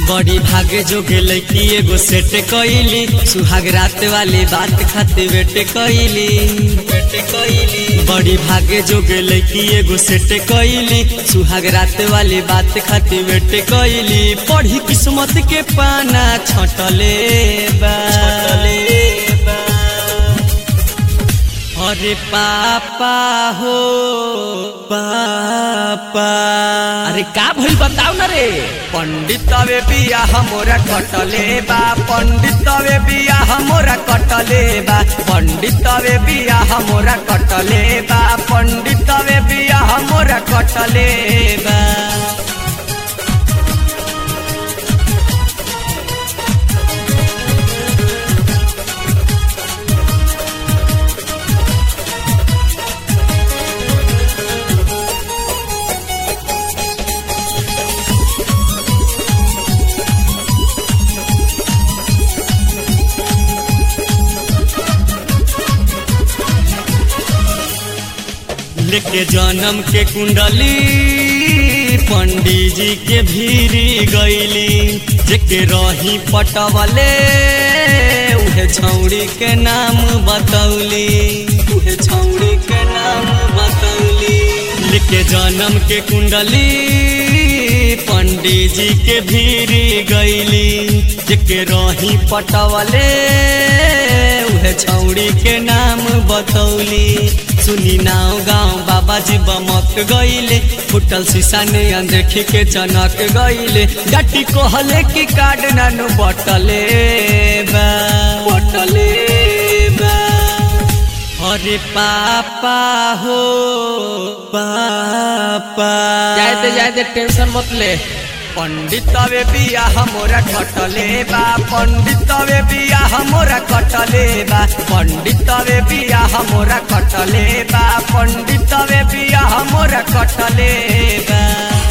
बड़ी भागे जोगे लड़की एगो सेट कइली सुहाग रात वाली बात खाते वेट कइली वेट कइली बड़ी भागे जोगे लड़की एगो सेट कइली सुहाग रात वाली बात खाते वेट कइली पढ़ी किस्मत के पाना छटले बा छटले बा अरे पापा हो पापा अरे का भइल बताऊ ना रे पंडितवे बिया हमोरा कटले बा पंडितवे बिया हमोरा कटले बा पंडितवे बिया हमोरा कटले बा पंडितवे बिया हमोरा कटले बा लेके जन्म के कुंडली पंडित जी के भीरी गईली जेके रही पटवले उहे छौड़ी के नाम बतौली उहे छौड़ी के नाम बतौली लेके जन्म के कुंडली पंडित जी के भीरी गईली जेके रही पटवले उहे छौड़ी के नाम बतौली सुनी नाव गाँव बाबा जी बमक गईले फुटल शीशा ने देखी के चनक गईले डटी कहले की कार्ड नानु बटले बा बटले बा अरे पापा हो पापा जायते जायते टेंशन मत ले पंडितवे बिया हमोरा कटले बा पंडितवे बिया हमोरा कटले बा पंडितवे बिया हमोरा कटले बा पंडितवे बिया हमोरा कटले बा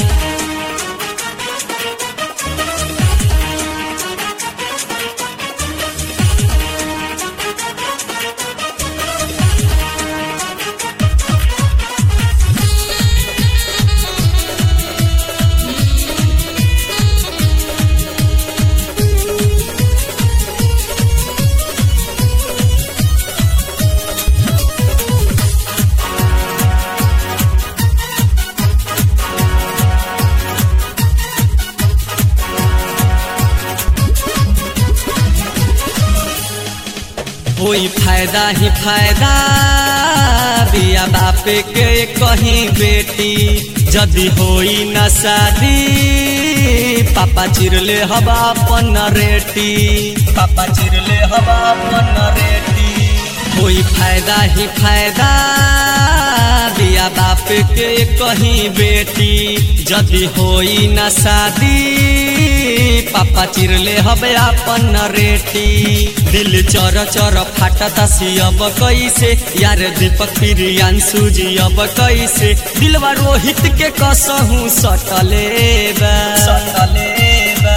कोई फायदा ही फायदा बिया बापे के कहीं बेटी जदि होई न शादी पापा चिरले हवा अपन रेटी पापा चिरले हवा अपन रेटी कोई फायदा ही फायदा बिया बाप के कहीं बेटी जदि होई न शादी पापा चिरले हवे अपन रेटी दिल चर चर फाटता सियब कैसे यार दीपक प्रियांशु जी अब कैसे दिलवा रोहित के कसहू सटले बा सटले बा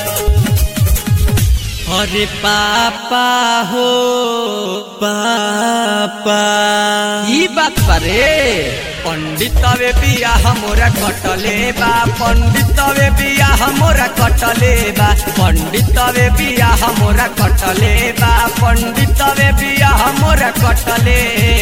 अरे पापा हो पापा ई बात बारे पंडितवे बिया हमोरा कटले बा पंडितवे बिया हमोरा कटले बा पंडितवे बिया हमोरा कटले बा पंडितवे बिया हमोरा कटले